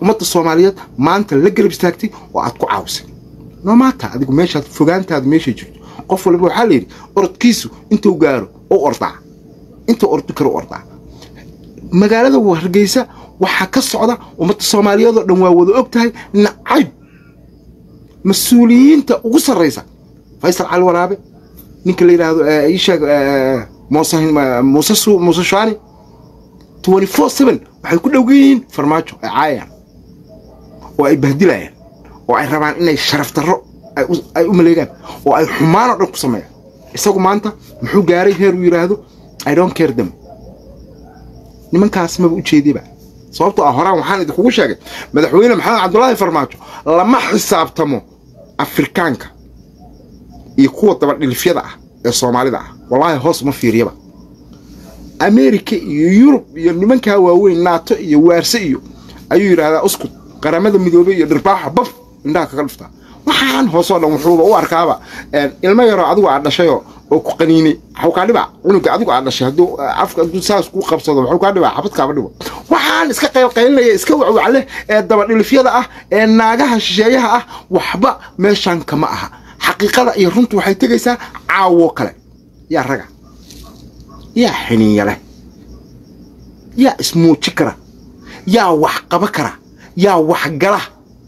ummadda soomaaliyeed maanta la garab istaagtay oo aad ku caawisay no maata adigu meeshaad fogaantaadu meeshay jirto qof waliba waxaa la yidhi orodkiisu intuu gaaro u ordaa intuu ordi karo u ordaa magaalada hargeysa waxaa ka socda ummadda soomaaliyeed oo dhan waa wada og tahay nacayb mas-uuliyiinta ugu sarraysa faysal cali waraabe ninka la yidhaahdo ii sheeg muuse muuse su muuse shaani twenty four seven waxay ku dhowgan yihiin farmaajo ay caayayaan oo ay bahdilayaan oo ay rabaan inay sharaf darro ay u maleegaan oo ay xumaan oo dhan ku sameeyaan isagu maanta muxuu gaaray heer uu yidhaahdo i don't care them nimankaas maba ujeediyaba sababtoo ah horaan waxaan idinkugu sheegay madaxweyne maxamed cabdulaahi farmaajo lama xisaabtamo afrikaanka iyo kuwa dabadhilifyada ah ee soomaalida ah wallaahi hoos uma fiiriyaba ameerika iyo yurub iyo nimankaa waaweyn naato iyo waarse iyo ayuu yidhaahdaa uskud qaramada midoobey iyo dhirbaaxa baf indhaha kaga dhuftaa waxaan hoosoo dhan wuxuuba u arkaaba ilmo yaroo adigu aad dhashayoo oo ku qaniinay waxuu kaa dhibaa cunuga adigu aad dhashay hadduu afka hadduu saas kuu qabsado waxuu kaa dhibaa xabadkaaba dhibo waxaan iska qaylqaylinaya iska wacwacle ee dabadhilifyada ah ee naagaha shisheeyaha ah waxba meeshan kama aha xaqiiqada iyo runtu waxay tegaysaa caawo kale yaa raga yaa xiniinya leh yaa ismuuji kara yaa wax qaba kara yaa wax gala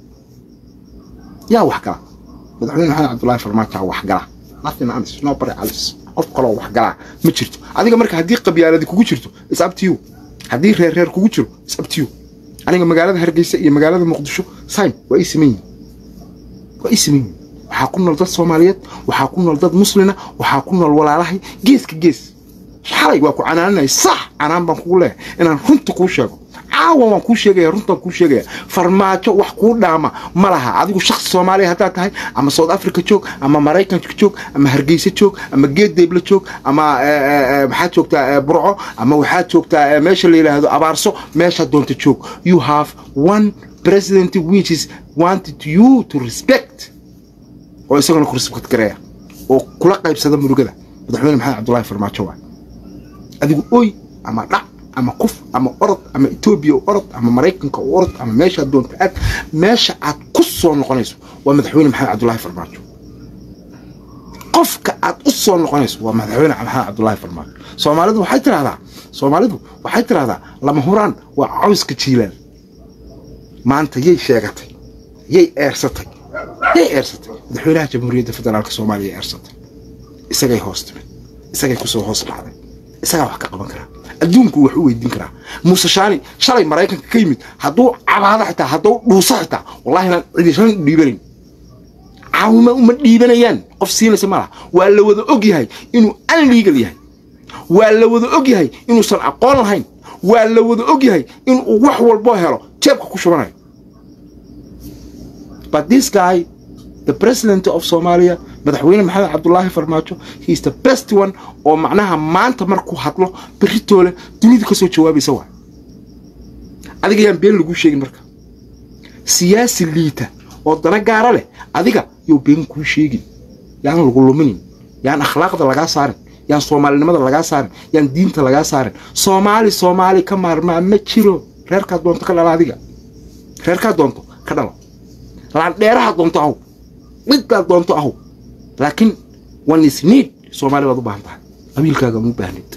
yaa wax gala madaxweyne maxamed cabdullaahi farmaajo wax gala nothing else nobody else qof kaloo wax galaa ma jirto adiga marka haddii qabyaaladi kugu jirto is up to you haddii reer reer kugu jiro is up to you aniga magaalada hargeysa iyo magaalada muqdisho sime waa ii siman yihin waa ii siman yihin waxaa ku nool dad soomaaliyeed waxaa ku nool dad muslina waxaa ku nool walaalahay geeska gees xalay waa ku canaananaya sax canaan baan kugu leehay inaan runta kuu sheego caawa waan kuu sheegaya runtaan kuu sheegaya farmaajo wax kuu dhaama ma laha adigu shaksi soomaaliya haddaad tahay ama south africa joog ama maraykanka joog ama hargeysa joog ama geeddeebla joog ama maxaad joogtaa burco ama waxaad joogtaa meesha la yidhaahdo abaarso meeshaad doonta joog you have one president which is wanted you to respect oo isagana ku respect gareeya oo kula qaybsada murugada madaxweyne maxamed cabdullaahi farmaajo waa adigu oy ama dhac ama kuf ama orod ama etoobiya u orod ama maraykanka u orod ama meeshaad doonta aad meesha aad ku soo noqonayso waa madaxweyne maxamed cabdullaahi farmaajo qofka aad u soo noqonayso waa madaxweyne maxamed cabdullaahi farmaajo soomaalidu waxay tidhahdaa soomaalidu waxay tidhahdaa lama huraan waa cawska jiilaan maanta yay sheegatay yay eersatay yay eersatay madaxweynaha jamhuuriyadda federaalka soomaaliya eersatay isagay hoos timid isagay kusoo hoos dhacday isagaa wax ka qaban karaa adduunku wax u weydiin karaa muuse shaani shalay maraykanka ka yimid hadduu cabaado xitaa hadduu dhuuso xitaa wallahi inaan cidishan dhiibanayn caawima uma dhiibanayaan qof siinaysa malaha waa la wada og yahay inuu unlegal yahay waa la wada og yahay inuusan aqoon lahayn waa la wada og yahay inuu wax walboo helo jeebka ku shubanayo but this guy the president of Somalia madaxweyne maxamed cabdullaahi farmaajo he is the best one oo macnaha maanta markuu hadlo beritoole dunida ka soo jawaabaysa waa adiga yaan been lagu sheegin marka siyaasi liita oo dana gaara leh adiga yuu been kuu sheegin yaan lagu luminin yaan akhlaaqda lagaa saarin yaan soomaalinimada lagaa saarin yaan diinta lagaa saarin soomaali soomaali ka maarmaa ma jiro reerkaa doonto ka dhalo adiga reerkaa doonto ka dhalo laandheeraha doonto ahow midbaad doonto ahow laakiin one is need soomaali baad u baahan tahay qabiilkaaga ma u baahnid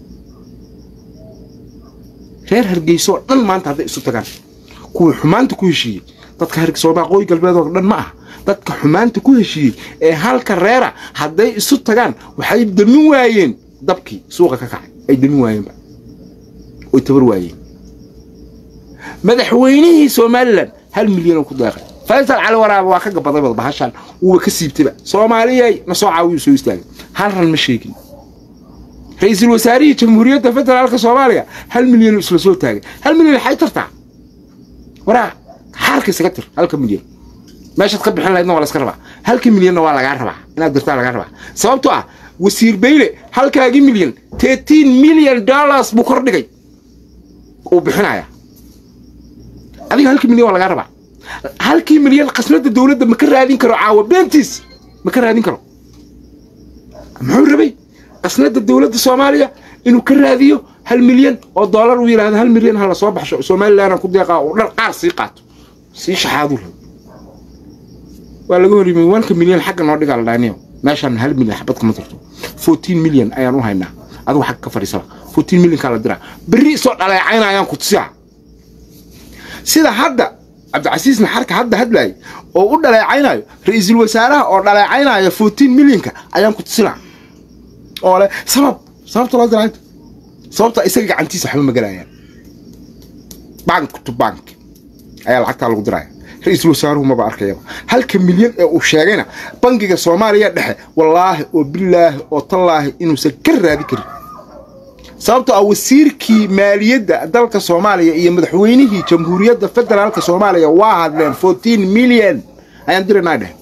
reer hargeysa oo dhan maanta hadday isu tagaan kuwii xumaanta ku heshiiyey dadka soomaalia qoy galbeed oo dhan ma aha dadka xumaanta ku heshiiyey ee halka reera hadday isu tagaan waxay damin waayeen dabkii suuqa ka kacay ay damin waayeenba oy tabar waayeen madaxweynihii somalilan hal milyan oo ku deeqay faysal cali waraaba waa ka gabaday bad bahashan wuuba ka siibtayba soomaaliyay na soo caawiyuu soo istaagay hal ran ma sheegin ra-iisul wasaarihii jamhuuriyadda federaalka soomaaliya hal milyan isla soo taagay hal milyan waxay tartaa waraa xaalka isaga tir halka milyan meeshaad ka bixin lahaydna waa la iska rabaa halka milyanna waa lagaa rabaa inaad dirtaa lagaa rabaa sababtoo ah wasiir beyle halkaagii milyan thirteen million dollars buu kor dhigay uu bixinaya adiga halka milyan waa lagaa rabaa halkii milyan khasnada dowladda ma ka raadin karo caawa beentiis ma ka raadin karo muxuu rabay khasnada dowladda soomaaliya inuu ka raadiyo hal milyan oo doolar uu yidhahdo hal milyan ha la soo baxsho somalilandna ku deeqaa uu dhan qaar sii qaato sii shaxaadu rab waa laga hor yimi wanka milyan xagga noo dhigaa la dhaaniyo meeshaan hal milyan xabad kama jirto fourteen milyan ayaan u haynaa adigu xagga ka fadhiisala fourteen milyankaa la diraa berri soo dhaleecayna ayaan ku tusiyaa sida hadda cabdicasiis naxarka hadda hadlaayay oo u dhaleecaynayo ra-iisul wasaaraha oo dhaleecaynaya fourteen milyanka ayaan ku tusinaa oo leh sabab sababta loo diraa sababta isaga gacantiisa waxba magalayaan bank to bank ayaa lacagtaa lagu diraya ra-iisul wasaaruhu maba arkayaba halka milyan ee uu sheegayna bangiga soomaaliya dhexe wallaahi oo bilaahi oo tallaahi inuusan ka raadi karin sababtoo ah wasiirkii maaliyadda dalka soomaaliya iyo madaxweynihii jamhuuriyadda federaalka soomaaliya waa hadleen fourteen milyan ayaan diraynaa dheh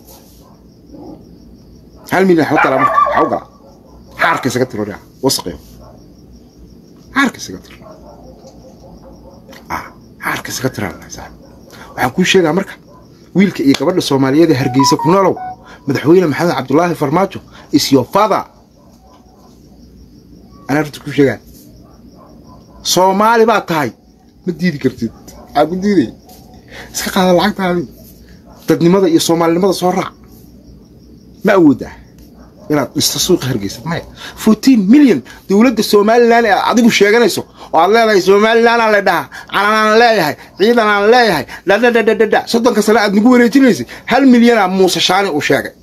hal milyan waxba tala marka waxaa u galaa xaarka isaga tiro dheh wasqiyo xaarka isaga tiro ah xaarka isaga tiro waxaan kuu sheegaa marka wiilka iyo gabadha soomaaliyeed ee hargeysa ku noolow madaxweyne maxamed cabdulaahi farmaajo is your father anaa runta kuu sheegaa soomaali baad tahay ma diidi kartid waxaa ku diiday iska qaada lacagtaadii dadnimada iyo soomaalinimada soo raac ma awoodaa inaad dhisto suuqa hargeysa maya fourteen milyan dowladda somalilan ee adigu sheeganayso oo aad leedahay somalilanaa la dhahaa calanaan leeyahay ciidanaan leeyahay dhadhadhadhadha soddonka sane aad nagu wareejinaysay hal milyanaa muuse shaani uu sheegay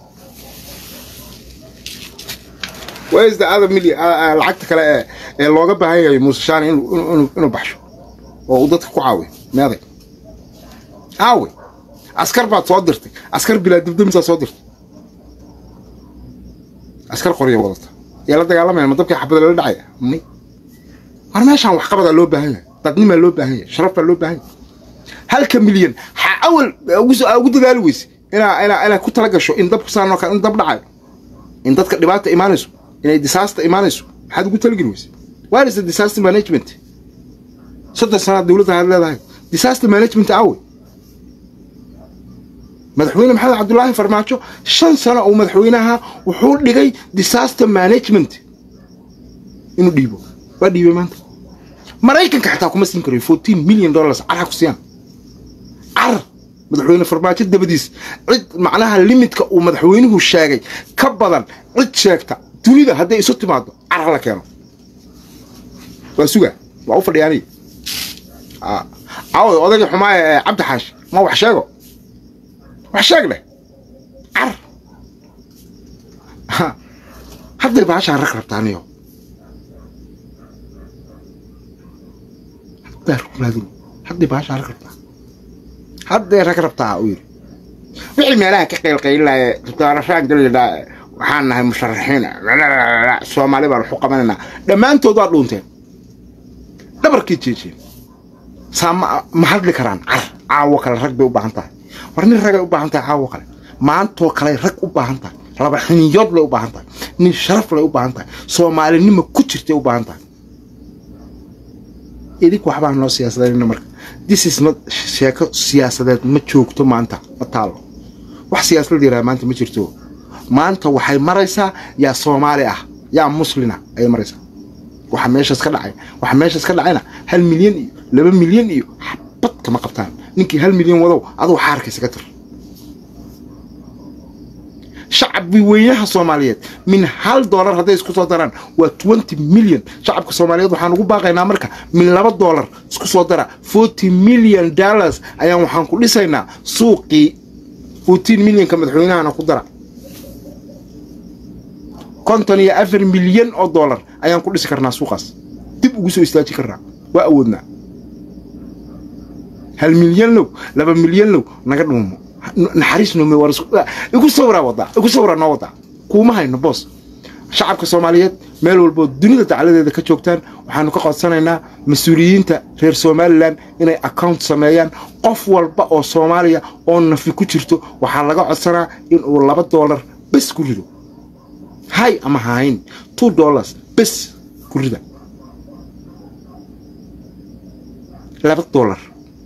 wsda ada milyan lacagta kale ee ee looga baahan yahay muuse shaani inuu baxsho oo uu dadka ku caawiyo meeday aawe askar baad soo dirtay askar bilaa dibdamisaa soo dirtay askar qorya wadata yaa la dagaalamaya ma dabkii xabada lala dhacaya may war meeshaan waxqabadaa loo baahan yahay dadnimaa loo baahan yahay sharaf baa loo baahan yahay halka milyan ha awal ugu dadaali weyse inaa inaa inaa ku tala gasho in dabku saanoo kale in dab dhacayo in dadka dhibaata imaanayso inay disaasta imaanayso maxaad ugu talageli weyse where is the disaster management soddon sanaad dowladda aad leedahay disaster management awe madaxweyne maxamed cabdulaahi farmaajo shan sano uu madaxweynaha wuxuu dhigay disaster management inuu dhiibo waa dhiibay maanta maraykanka xataa kuma siin karayo fourteen million dollars carha ku siiyaan car madaxweyne farmaajo dabadiis cid macnaha limidka uu madaxweynuhu sheegay ka badan cid sheegta dunida hadday isu timaado carha la keeno waa suga waa u fadhiyaaniy aaway odagii xumaaya ee cabdi xaashi ma wax sheego wax sheeg leh car hadday baashaan rag rabtaaniyo haddaa rug raadin hadday baashaan rag rabtaa hadday rag rabtaa uu yidhi wixii meelaha ka qaylqaylilaya doorashaan galidhaa waxaan nahay musharaxiin soomaali baan waxu qabanaynaa dhammaantood waa dhuunteen dhabarkii jeejeen saa ma hadli karaan car caawo kale rag bay u baahan tahay war nin ragay u baahan tahay caawo kale maantoo kale rag u baahan tahay laba xiniyood lay u baahan tahay nin sharaf lay u baahan tahay soomaalinima ku jirtay u baahan tahay idinku waxbaan noo siyaasadayna marka disis ma sheeko siyaasadeed ma joogto maanta ma taalo wax siyaasad yaraha maanta ma jirto maanta waxay maraysaa yaa soomaali ah yaa muslina ayay maraysaa waxa meeshaas ka dhacay waxa meeshaas ka dhacayna hal milyan iyo laba milyan iyo xabad kama qabtaan ninkii hal milyan wadow aduu xaarkaysa ka tir shacabbi weynaha soomaaliyeed min hal doolar hadday isku soo daraan waa twenty milyan shacabka soomaaliyeed waxaan ugu baaqaynaa marka min laba doolar isku soo dara forty million dollars ayaan waxaan ku dhisaynaa suuqii fourteen milyanka madaxweynahana ku dara konton iyo afar milyan oo doolar ayaan ku dhisi karnaa suuqaas dib ugu soo istaaji karnaa waa awoodnaa hal milyan low laba milyan low naga dhuumo naxariis noome war igu sawraa wadaa igu sawraa noo wadaa kuuma hayno boos shacabka soomaaliyeed meel walboo dunida dacladeeda ka joogtaan waxaanu ka codsanaynaa mas-uuliyiinta reer somalilan inay account sameeyaan qof walba oo soomaaliya oo nafi ku jirto waxaa laga codsanaa inuu laba doolar bes ku rido hay ama hahayn two dollars bes ku rida laba doolar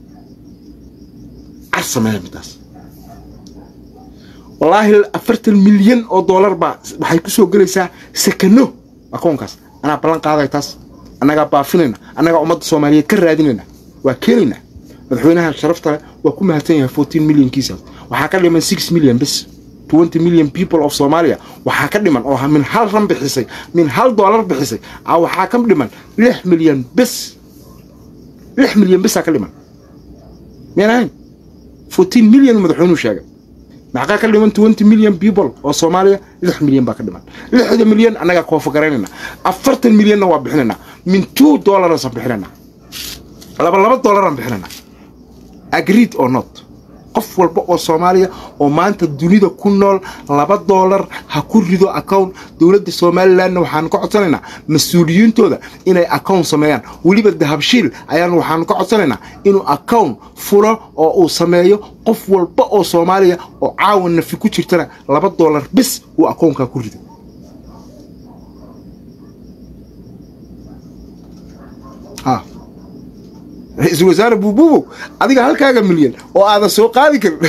car sameeya midaas wallaahi afartan milyan oo doolar baa waxay ku soo gelaysaa sakano akoonkaas anaa ballan qaaday taas annagaa baafinayna annagaa ummadda soomaaliyeed ka raadinayna waa keenaynaa madaxweynaha sharafta leh waa ku mahadsan yahay fourteen millionkiisaas waxaa ka dhiman six million bes twenty million people of somalia waxaa ka dhiman oo min hal ran bixisay min hal doolar bixisay a waxaa ka dhiman lix milyan bes lix milyan besaa ka dhiman miyaan ahayn fourteen million madaxweynuhu sheegay maxaa ka dhiman twenty million people oo soomaaliya lix milyan baa ka dhiman lixda milyan annagaa koofagaraynayna afartan milyanna waa bixinaynaa min two dollarsaan bixinaynaa laba laba dollaraan bixinaynaa agreed or not qof walba oo soomaaliya oo maanta dunida ku nool laba doolar ha ku rido account dowladda somalilanna waxaanu ka codsanaynaa mas-uuliyiintooda inay account sameeyaan weliba dahabshiil ayaan waxaanu ka codsanaynaa inuu account fulo oo uu sameeyo qof walba oo soomaaliya oo caawa nafi ku jirtana laba doolar bis uu accountka ku rido ra-iisul wasaare buubuubow adiga halkaaga milyan oo aadan soo qaadi karin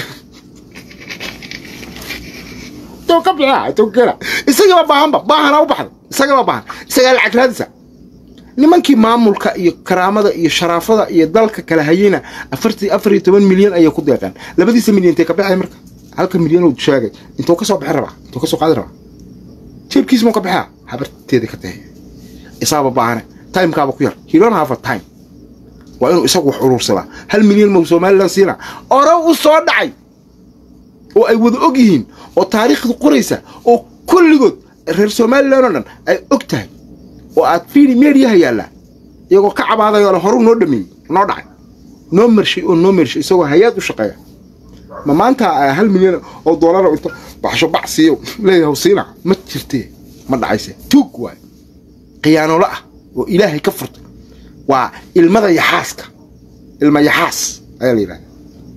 ka bixia isagaba baahanba baahanaa u baxday isagaba baahan isagaa lacag raadisa nimankii maamulka iyo karaamada iyo sharaafada iyo dalka kala hayeyna afartii afar iyo toban milyan ayay ku deeqeen labadiisa milyan intay ka baxay marka halka milyan uu sheegay intuu ka soo bixi rabaa intuu ka soo qaadi rabaa jeebkiisa muu ka baxaa habarteeda ka tahay isaaba baahane timekaaba ku yar he don't have a time waa inuu isagu wax urursadaa hal milyan mau somalilan siina ore u soo dhacay oo ay wada og yihiin oo taariikhda qoraysa oo kulligood reer somalilan oo dhan ay og tahay oo aad fiili meediyaha yaallaa iyagoo ka cabaadayoo le horuu noo dhameeyey noo dhacay noo mershay oo noo mershay isagoo hay-aad u shaqeeya ma maanta hal milyan oo doolara inta baxsho bac siiyo leeyahay siina ma jirtee ma dhacayse tuug waay khiyaanolo ah oo ilaahay ka furtay waa ilmada yaxaaska ilma yaxaas ayaa la yidhahda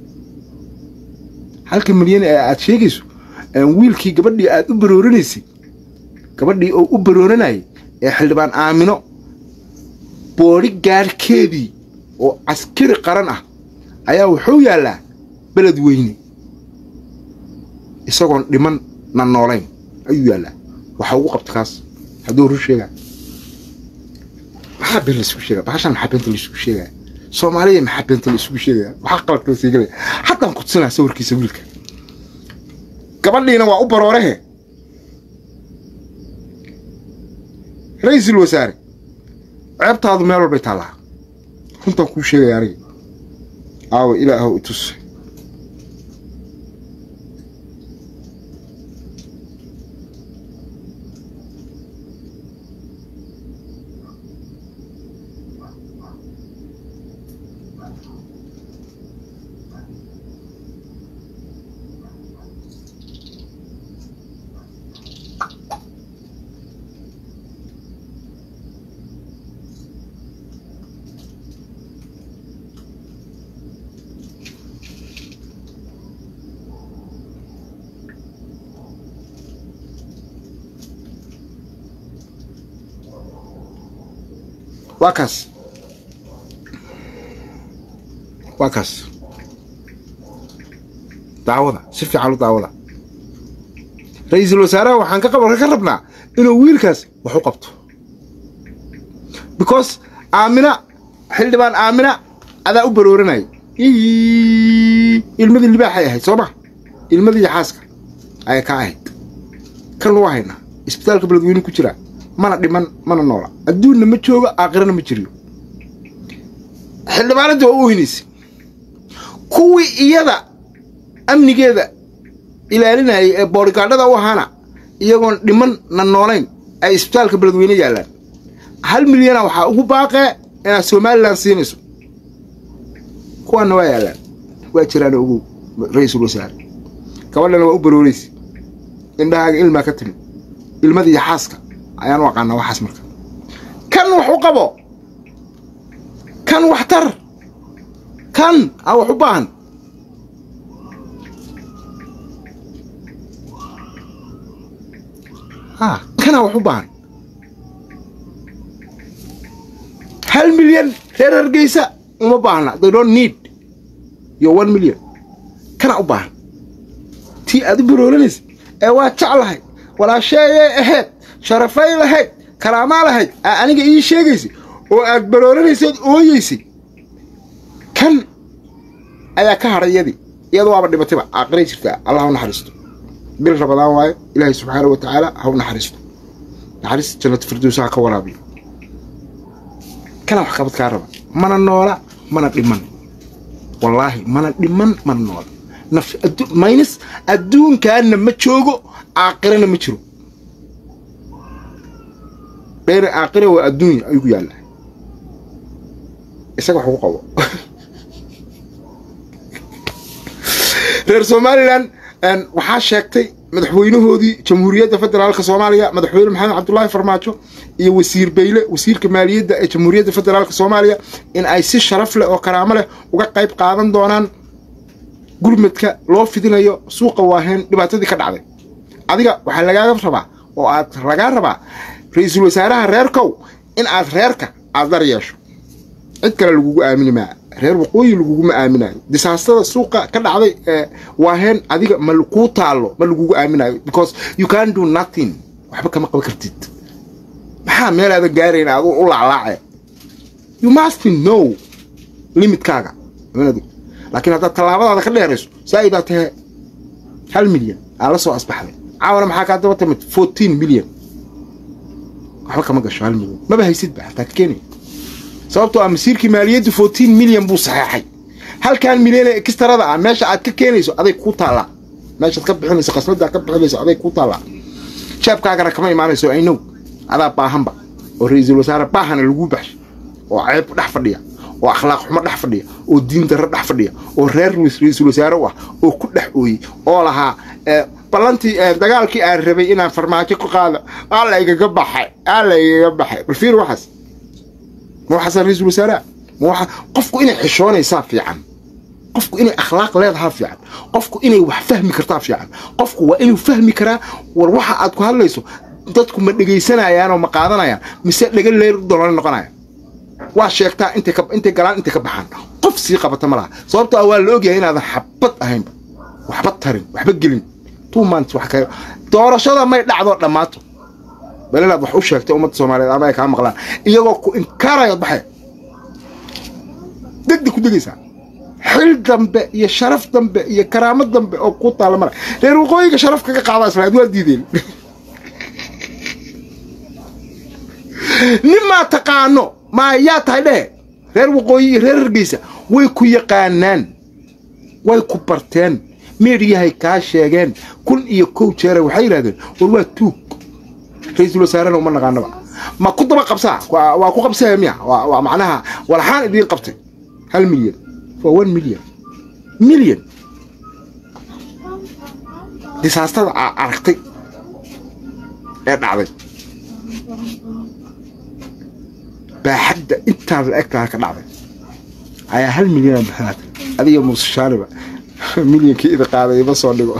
halka milyan ee aad sheegayso wiilkii gabadhii aad u baroorinaysay gabadhii oo u barooranayay ee xildhibaan aamino boodhi gaarhkeedii oo caskari qaran ah ayaa wuxuu yaallaa beled weyne isagoon dhiman na noolayn ayuu yaallaa waxa ugu qabta kaas hadduu rur sheegaa maxaa been laisugu sheegaya bahashan maxaa beenta laisugu sheegaya soomaaliya maxaa beenta laisugu sheegaya maxaa qaladka la siigalaya haddaan kudsinaa sawirkiisa wiilka gabadhiina waa u baroorehe ra-iisul wasaare ceebtaadu meel walbay taallaa runtaan kuu sheegaya aniga aawa ilaahow itus waa kaas waa kaas daawada si fiican u daawada ra-iisul wasaaraha waxaan ka qabarka ka rabnaa inuu wiilkaas wax u qabto because aamina xildhibaan aamina adaa u barooranayay ilmadii libaaxay ahayd soo ma ilmadii yaxaaska ayay ka ahayd kan waa haynaa isbitaalka beledweyne ku jiraa mana dhiman mana noola adduunna ma joogo aakhirana ma jiriyo xildhibaanadii waa u weynaysay kuwii iyada amnigeeda ilaalinayay ee boodhigaadhada u ahaana iyagoon dhiman na noolayn ay isbitaalka beledweyne yaallaan hal milyana waxaa ugu baaqee inaad somalilan siinayso kuwaanna waa yaallaan waa jiraan ogow ra-iisul wasaare gabadhana waa u barooraysa indhahaaga ilmaa ka timi ilmadii xaaska ayaan u aqaanaa waxaas marka kan wax u qabo kan wax tar kan aa wax u baahan ha kanaa wax u baahan hal milyan reer hargeysa uma baahna they don't need your one million kanaa u baahan tii aad u barooranaysa ee waa jeclahay walaasheeyay ahayd sharafay lahayd karaamaa lahayd aa aniga ii sheegaysay oo aad barooranaysaod ooyeysay kan ayaa ka hadhay iyadii iyada waaba dhibatayba aaqiray jirtaa allah ha u naxariisto bil rabadaan waayo ilaahay subxaana wa tacaala ha u naxariisto naxariista jannatu firdowsa ha ka waraabiyo kana wax qabad kaa raba mana noola mana dhiman wallaahi mana dhiman mana noola naf maynis adduunkaana ma joogo aaqirana ma jiro dheer aaqira waa adduunya ayuu ku yaallaa isaga wax ugu qabo reer somalilan waxaa sheegtay madaxweynahoodii jamhuuriyadda federaalka soomaaliya madaxweyne maxamed cabdulaahi farmaajo iyo wasiir beyle wasiirka maaliyadda ee jamhuuriyadda federaalka soomaaliya in ay si sharaf leh oo karaamo leh uga qayb qaadan doonaan gurmadka loo fidinayo suuqa waaheen dhibaatadii ka dhacday adiga waxaa lagaaga rabaa oo aad lagaa rabaa ra-iisul wasaaraha reerkow in aad reerka aad dar yeesho cid kale lagugu aamini maa reer waqooyi laguguma aaminayo disaastada suuqa ka dhacday waaheen adiga ma kuu taallo ma lagugu aaminayo because you can do nothing waxba kama qaban kartid maxaa meel aadan gaarayn aad u laclaace you must know limitkaaga laakiin haddaad tallaabadaada ka dheerayso saa'idaa tahe hal milyan aa la soo asbaxday caawana maxaa kaa daba timid fourteen milyan waxba kama gasho hal milyan maba haysidba xataa ka keenaya sababtoo ah masiirkii maaliyaddu fourteen milyan buu saxeexay halkan milyan ee ekistarada ah meesha aad ka keenayso aday kuu taallaa meeshaad ka bixinayso qasnada ka bixinayso aday kuu taallaa jeebkaagana kama imaanayso aynow adaa baahanba oo ra-iisul wasaare baahana laguu baxshay oo ceeb dhex fadhiya oo akhlaaq xumo dhex fadhiya oo diin darro dhex fadhiya oo reer ra-iisul wasaare u ah oo ku dhex ooyey oo lahaa ballantii dagaalkii aan rabay inaan farmaajo ku qaado aa la igaga baxay aa la igaga baxay bal fiir waxaas ma waxaasaa ra-iisul wasaaraha ma waxa qofku inay xishoonaysaa fiican qofku inay akhlaaq leedahaa fiican qofku inay wax fahmi kartaa fiican qofku waa inuu fahmi karaa war waxa aad ku hadlayso dadku ma dhegaysanayaanoo ma qaadanayaan mise dhega leer dolana noqonaya waa sheegtaa intay intay galaan intay ka baxaan qof sii qabata ma laha sababto ah waa la ogyahay inaadan xabad ahaynba waxba tarin waxba gelin two months wax ka doorashada may dhacdo dhammaato bal inaad wax u sheegtay ummadda soomaaliyeed ama ay kaa maqlaan iyagoo ku inkaarayo baxay degdeg ku degaysaa xil dambe iyo sharaf dambe iyo karaamo dambe oo ku taalla mara reer waqooyiga sharaf kaga qaadaa islaad waa diideen nimaa taqaano ma yaa tahay dhehe reer waqooyi iyo reer hargeysa way ku yaqaanaan way ku barteen meedhiyahay kaa sheegeen kun iyo kow jeere waxay yidhahdeen war waa tuug ra-iisul wasaarena uma naqaanaba ma ku daba qabsaa waa ku qabsaya miya waa macnaha walaxaan idiin qabtay hal milyan waa one milyan milyan disaastada aragtay ee dhacday baaxadda intaas la egtaa ka dhacday ayaa hal milyana bixinaatay adiga muusashaaniba milyankii idin qaaday ima soo dhigo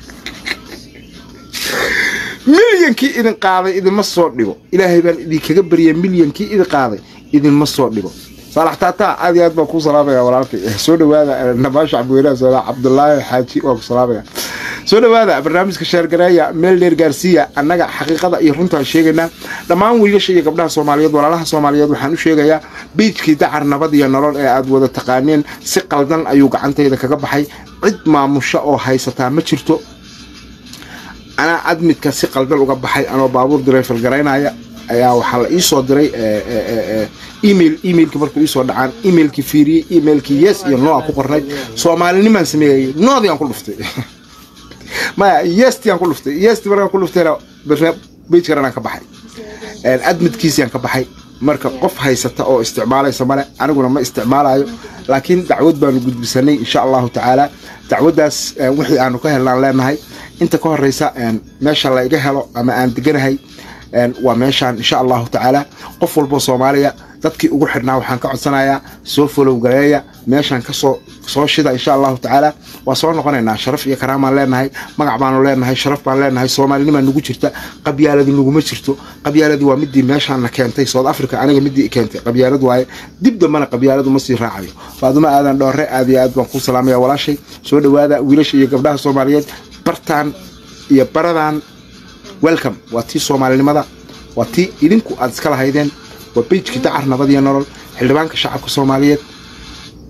milyankii idin qaaday idinma soo dhigo ilaahay baan idinkaga barya milyankii idin qaaday idinma soo dhigo saalax taataa aad iyo aad baan kuu salaamaya walaalkay soo dhawaada namaasha cabdiweynaha soola cabdulaahi xaaji waan ku salaamaya soo dhawaada barnaamijka sheergareeya meel dheer gaarsiiya annaga xaqiiqada iyo runtaan sheegaynaa dhammaan wiilasha iyo gabdhaha soomaaliyeed walaalaha soomaaliyeed waxaan u sheegayaa biijkii dacar nabad iyo nolol ee aad wada taqaaneen si qaldan ayuu gacantayda kaga baxay cid maamusho oo haysataa ma jirto anaa admidka si qaldan uga baxay anoo baabuur dirayfal garaynaya ayaa waxaa la iisoo diray email emailkii markuu iisoo dhacaan emailkii fiiriyey emailkii yes iyo no aan ku qornay soomaalinimaan sameeyay noodii aan ku dhuftay maya yesti aan ku dhuftay yesti markaan ku dhuftayna bage karanaan ka baxay admidkiisiaan ka baxay marka qof haysata oo isticmaalaysa male aniguna ma isticmaalayo laakiin dacwad baanu gudbisanay insha allahu tacaala dacwaddaas wixii aanu ka helnaan leenahay inta ka horeysa meesha la iga helo ama aan deganahay waa meeshaan insha allahu tacaala qof walboo soomaaliya dadkii ugu xidhnaa waxaan ka codsanayaa soo folow gareeya meeshaan kasoo soo shida insha allahu tacaala waa soo noqonaynaa sharaf iyo karaamaan leenahay magac baanu leenahay sharaf baan leenahay soomaalinimaa nagu jirta qabyaaladi naguma jirto qabyaaladii waa midii meeshaana keentay south africa aniga midii keentay qabyaalad waaye dib dambana qabyaaladu ma sii raacayo faaduma aadan dhoore aad iyo aad baan kuu salaamaya walaashay soo dhawaada wiilasha iyo gabdhaha soomaaliyeed bartaan iyo baradan welcome waa tii soomaalinimada waa tii idinku aad iska lahaydeen waa beijkii dacar nabad iyo nolol xildhibaanka shacabka soomaaliyeed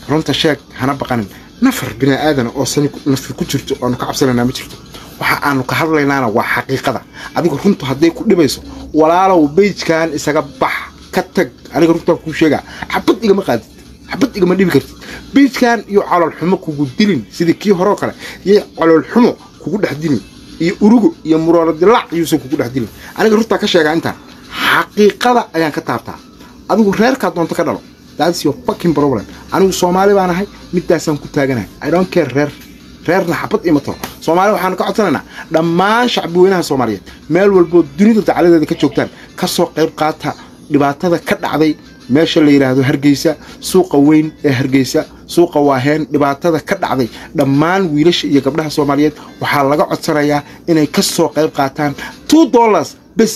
runta sheeg hana baqanin nafar bini aadan oo sani nafi ku jirto oanu ka cabsanaynaa ma jirto waxa aanu ka hadlaynaana waa xaqiiqada adiga runtu hadday ku dhibayso walaalow beijkan isaga bax ka tag aniga runtaan kuu sheegaa xabad igama qaadid xabad igama dhibi kartid beijkan iyo caloolxumo kugu dilin sidii kii horeo kale iyo caloolxumo kugu dhex dilin iyo urugo iyo murooro dilaac yuusan kugu dhex dilin aniga runtaa ka sheegaa intaan xaqiiqada ayaan ka taabtaa adigu reerkaa doonto ka dhalo that's your fucking problem anigu soomaali baan ahay midaasaan ku taaganahay i don't care reer reerna xabad ima taro soomaali waxaanu ka codsanaynaa dhammaan shacbi weynaha soomaaliyeed meel walboo dunida dacaladeeda ka joogtaan ka soo qayb qaata dhibaatada ka dhacday meesha la yidhaahdo hargeysa suuqa weyn ee hargeysa suuqa waaheen dhibaatada ka dhacday dhammaan wiilasha iyo gabdhaha soomaaliyeed waxaa laga codsanayaa inay ka soo qayb qaataan two dollars bes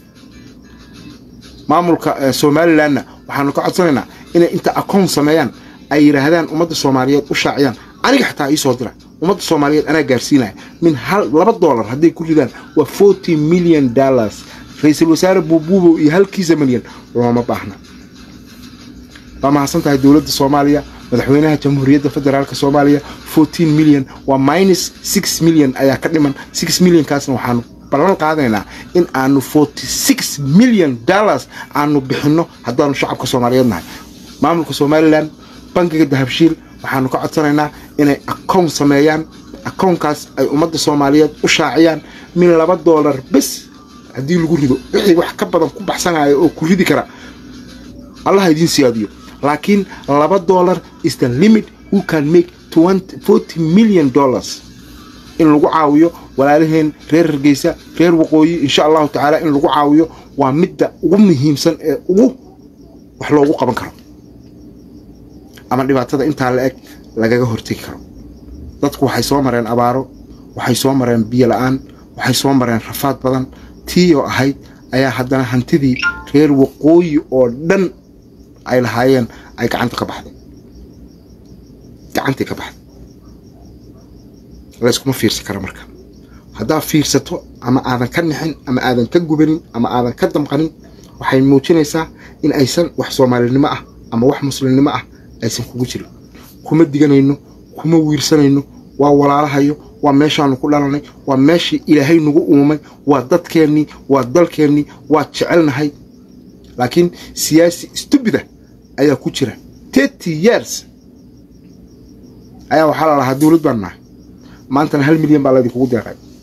maamulka somalilanna waxaanu ka codsanaynaa inay inta akoon sameeyaan ay yidhaahdaan ummadda soomaaliyeed u shaaciyaan aniga xataa ii soo dira ummadda soomaaliyeed anaa gaarsiinaya min hal laba dollar hadday ku ridaan waa forty million dollars ra-iisul wasaare buubuubow iyo halkiisa milyan looma baahna waa mahadsan tahay dowladda soomaaliya madaxweynaha jamhuuriyadda federaalk soomaaliya fourteen million waa minus six million ayaa ka dhiman six millionkaasna waxaanu ballan qaadanaynaa in aanu forty six million dollars aanu bixinno haddaanu shacabka soomaaliyeed nahay maamulka somalilan bankiga dahabshiil waxaanu ka codsanaynaa inay akown sameeyaan akownkaas ay ummadda soomaaliyeed u shaaciyaan min laba dollar bes haddii lagu rido wixii wax ka badan ku baxsanaya oo ku ridi kara allaha idiin siyaadiyo laakiin laba dollar is the limit who can make forty million dollars in lagu caawiyo walaalaheen reer hargeysa reer waqooyi insha allahu tacaala in lagu caawiyo waa midda ugu muhiimsan ee ugu wax loogu qaban karo ama dhibaatada intaa la eg lagaga hortegi karo dadku waxay soo mareen abaaro waxay soo mareen biyo la-aan waxay soo mareen rafaad badan tii oo ahayd ayaa haddana hantidii reer waqooyi oo dhan ay lahaayeen ay gacanta ka baxday gacantii ka baxday layskuma fiirsan kara marka haddaad fiirsato ama aadan ka nixin ama aadan ka gubanin ama aadan ka damqanin waxay muujinaysaa in aysan wax soomaalinimo ah ama wax muslimnimo ah aysan kugu jirin kuma diganayno kuma wiirsanayno waa walaalahayo waa meeshaanu ku dhalanay waa meeshii ilaahay nagu uumay waa dadkeennii waa dalkeennii waa jecelnahay laakiin siyaasi stubida ayaa ku jira thirty years ayaa waxaa la lahaa dowlad baan nahay maantana hal milyan baa laydinkugu deeqay